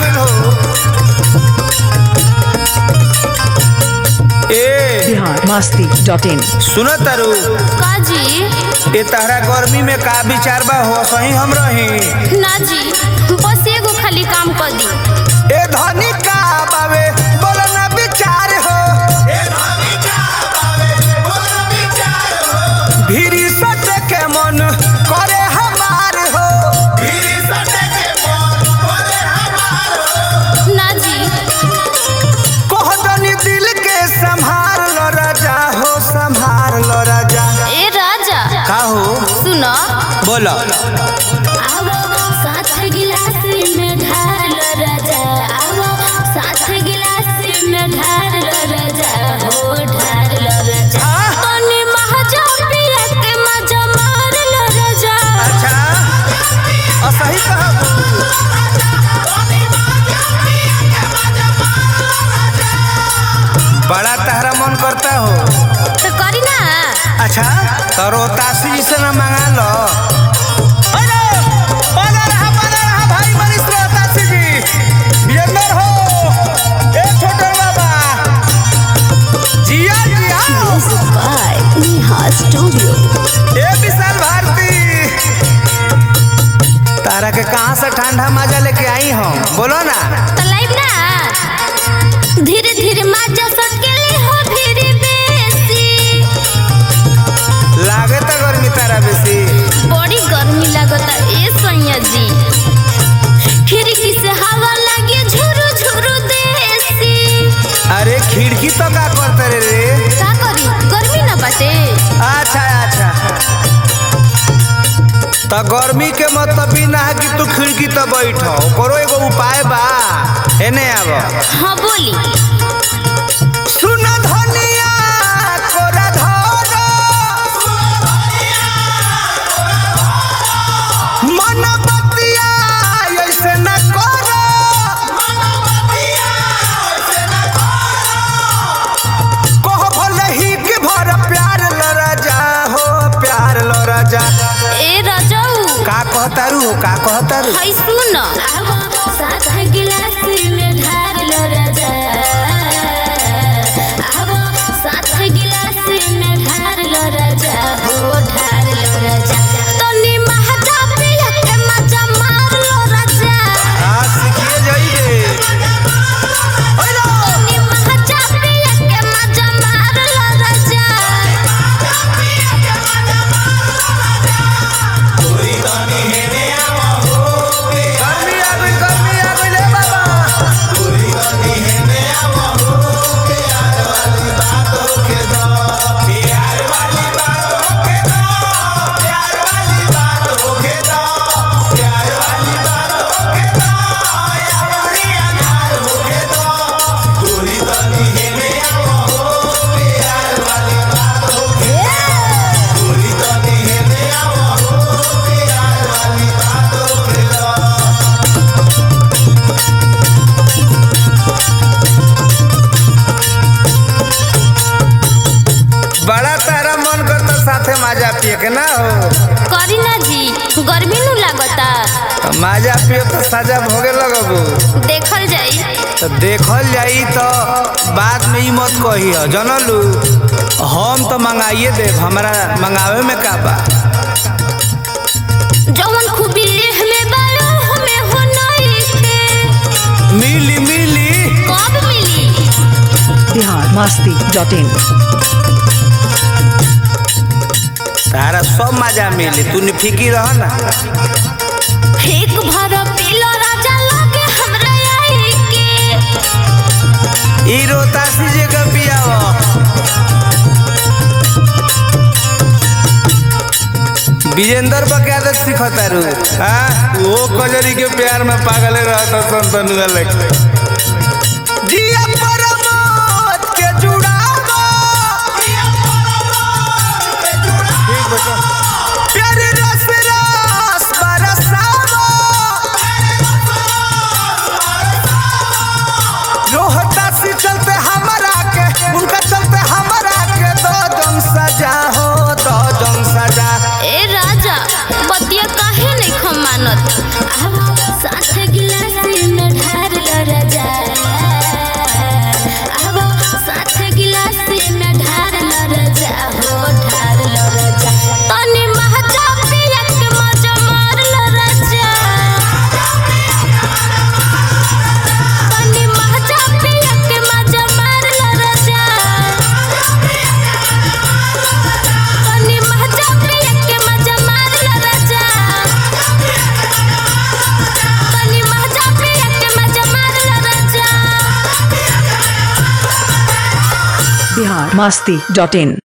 गइल हो ए बिहार मस्ती dot in सुनो तारू का जी ए तहरा गर्मी में का विचार बा हो सही हम रही ना जी बस एगो खाली काम कर दी ए धनी का बावे बोलो ना विचार हो भीरी सटे के मन करे हमार हो ना जी कोहदनी दिल के संभाल लो राजा हो संभाल लो राजा ए राजा का हो सुनो बोलो आवो साथ गिलास में ढाल राजा आवो साथ गिलास में ढाल राजा हो ढाल राजा तनी महाजा पिया के मजा मार लो राजा अच्छा असही कहब बड़ा तहरा मन करता हो तो करी ना अच्छा तो रोतासी जी से ना मंगा लो अरे, बना रहा, बना रहा भाई मनीष रोहतासी जी। बियंदर हो, ए छोटे बाबा। जिया, जिया। बाय नेहा स्टूडियो ए विशाल भारती तारा के कहाँ से ठंडा मजा लेके आई हम बोलो ना तो लाइव ना धीरे धीरे मजा सटकेली हो धीरे बेसी लागे तो गर्मी तारा बेसी बड़ी गर्मी लगता ए सैया जी खिड़की से हवा लगे झुरु झुरु देसी अरे खिड़की तो का करते रे रे का करी गर्मी ना बाटे अच्छा अच्छा तो गर्मी के मतलब ई ना है कि तू खिड़की तो बैठ करो एगो उपाय बा एने आब हाँ बोली सुन धनिया कोरा धर मन बतिया ऐसे न करो कहो भले ही कि भर प्यार लड़ा जा हो प्यार लड़ा जा ए राजाऊ का कहतारू हो का कहतारू हाय सुन साथ गिलास में ढार लो राजा आवो साथ गिलास में ढार लो राजा हो ढार लो राजा तनी महजा पिया के मजा मार लो राजा हाँ सीखिए जाइए तनी महजा पिया के मजा मार लो राजा गर्मी आ गई गर्मी आ गई ले बाबा बड़ा तारा मन करता साथे माजा पिए के ना हो करी ना जी गर्मी नु लागता माजा पिए तो साजा भोगे लगबू देखल जाई तो देखल जाई तो बाद में ई मत कही हो जनलू हम तो मंगाइए देव हमारा मंगावे में का बा जवन खूबी लेह में बालो हमें हो नहीं के मिली मिली कब मिली बिहार मस्ती डॉट इन तारा सब मजा मिली तू फिकी रह ना एक भर पीलो राजा लगे हमरा आई के ई रोतासी जे का पियाव विजेंदर बा क्या आदत सिखता रू हाँ वो कजरी के प्यार में पागल रहता संतनुआ लेके जिया परमोत के जुड़ावा ठीक बेटा प्यारे रस रस बरसावा रोहता से चलते हमारा के उनका चलते हमारा के दो जन सजा हो दो जन सजा ए राजा बतिया काहे नहीं खमानत आवो साथ गिलास में ढार बिहार मस्ती डॉट इन